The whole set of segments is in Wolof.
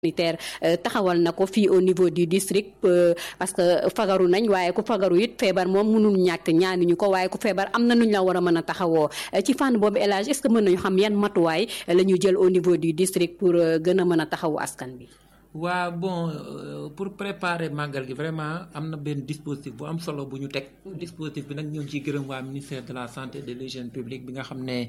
sanitaire taxawal na ko fii au niveau du district parce que fagaru nañ waaye ku fagaru it feebar moom mënul ñàkk ñaanuñu ko waaye ku feebar am na nuñ la war a mën a taxawoo ci fànn boobu élage est-ce que mën nañu xam yan matuwaay la ñu jël au niveau du district pour gën a mën a taxawu askan bi waa bon pour préparer màggal gi vraiment am na benn dispositif bu am solo bu ñu teg dispositif bi nag ñoo ngi ciy gërëm waa ministère de la santé et de l'hygiène publique bi nga xam ne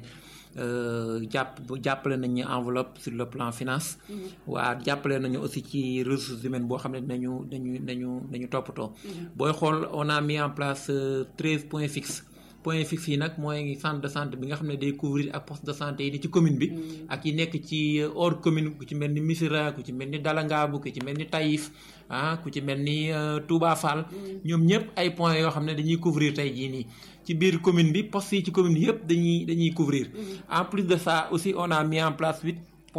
jàpp jàppale nañu enveloppe sur le plan finance waa jàppale nañu aussi ci ressources humaines boo xam ne dinañu dañu dañu dañu toppatoo booy xool on a mis en place treize points fixes point fixe yi nag mooy centre de santé bi nga xam ne day couvrir ak poste de santé yi di ci commune bi ak yi nekk ci hors commune ku ci mel ni Missirah ku ci mel ni Dalangaabu ku ci mel ni Taïf ah ku ci mel ni Touba Fall ñoom ñëpp ay points yoo xam ne dañuy couvrir tey jii nii ci biir commune bi poste yi ci commune bi yëpp dañuy dañuy couvrir en plus de ça aussi on a mis en place huit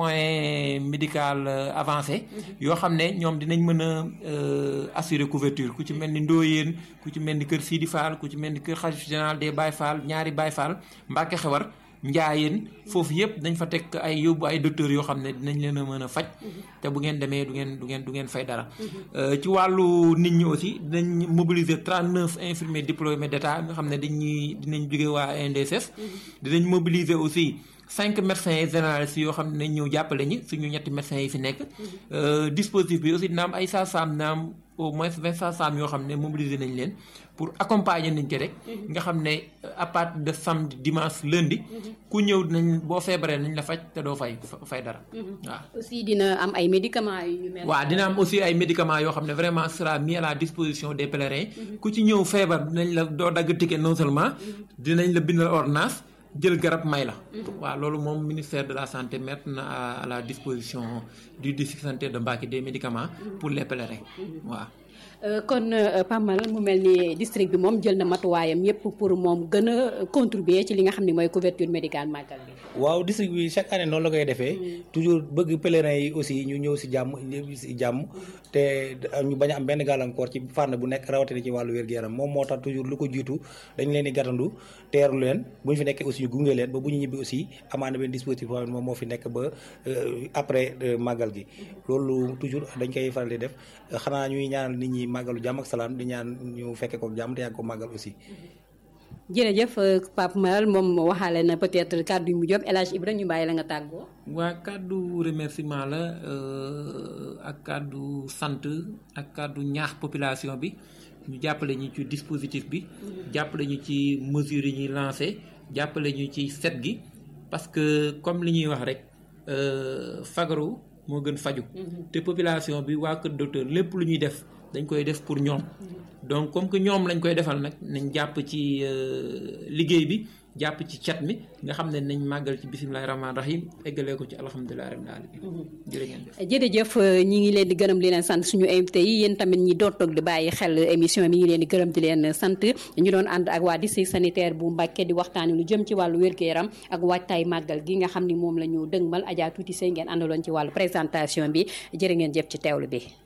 point médical avancé yoo xam ne ñoom dinañ mën a assurer couverture ku ci mel ni Ndoyeen ku ci mel ni kër Sidi Fall ku ci mel ni kër xalif général des Baye Fall ñaari Baye Fall Mbacke Xewar Njaayeen foofu yëpp dañ fa teg ay yóbbu ay docteurs yoo xam ne dinañ leen a mën a faj te bu ngeen demee du ngeen du ngeen du ngeen fay dara ci wàllu nit ñi aussi dinañ mobiliser trente neuf infirmiers diplômés d'état nga xam ne dañuy dinañ jóge waa NDSS dinañ mobiliser aussi cinq médecins généralistes yoo xam ne nañ ñëw jàppale ñi suñu ñetti médecins yi fi nekk dispositif bi aussi dina am ay sages-femmes dina am au moins vingt sages-femmes yoo xam ne mobiliser nañ leen pour accompagner nañ ci rek nga xam ne à partir de samedi dimanche lundi ku ñëw dinañ boo feebaree nañ la faj te doo fay fay dara waaw aussi dina am ay médicaments yu mel waaw dina am aussi ay médicaments yoo xam ne vraiment sera mis à la disposition des pèlerins ku ci ñëw feebar dinañ la doo dagg ticket non seulement dinañ la bindal ordonnance jël garab may la waaw loolu moom ministère de la santé mettre na à la disposition du district sanitaire de Mbacké des médicaments pour les pèlerins waaw kon Pamal mu mel ni district bi moom jël na matuwaayam yépp pour moom gën a contribuer ci li nga xam ne mooy couverture médicale màggal bi waaw district bi chaque année noonu la koy defee toujours bëgg pèlerins yi aussi ñu ñëw si jàmm si jàmm te ñu bañ a am benn gàllankoor ci fànn bu nekk rawatina ci wàllu wér-gu-yaram moom moo tax toujours lu ko jiitu dañ leen di gàttandu teeru leen bu ñu fi nekkee aussi ñu gunge leen ba bu ñu ñibbi aussi amaana benn dispositif boo xam ne moom moo fi nekk ba après màggal gi loolu toujours dañ koy faral di def xanaa ñuy ñaanal nit ñi màggalu jàmm ak salaam di ñaan ñu fekke ko jàmm te yàgg ko màggal aussi jërëjëf Pape Malal moom waxaale na peut-être kàddu yu mu jëm El Hadj Ibrahima ñu bàyyi la nga tàggoo. waa kàddu remerciement la ak kàddu sant ak kàddu ñaax population bi ñu jàppale ñu ci dispositif bi. jàppale ñu ci mesures yi ñuy lancé jàppale ñu ci set gi parce que comme li ñuy wax rek fagaru moo gën faju te population bi waa kër docteur lépp lu ñuy def. dañ koy def pour ñoom donc comme que ñoom lañ koy defal nag nañ jàpp ci liggéey bi jàpp ci cat mi nga xam ne nañ màggal ci bisimilahi rahmaani rahim eggalee ko ci alhamdulilahi rabbil alamin jërë ngeen jëf jërëjëf ñi ngi leen di gërëm di leen sant suñu invité yi yéen tamit ñi doon toog di bàyyi xel émission mi ngi leen di gërëm di leen sant ñu doon ànd ak waa district sanitaire bu Mbacké di waxtaani lu jëm ci wàllu wér-gu-yaram ak waajtaay màggal gi nga xam ni moom la ñu dëgmal Adja Tuuti Sey ngeen àndaloon ci wàllu présentation bi jërë ngeen jëf ci teewlu bi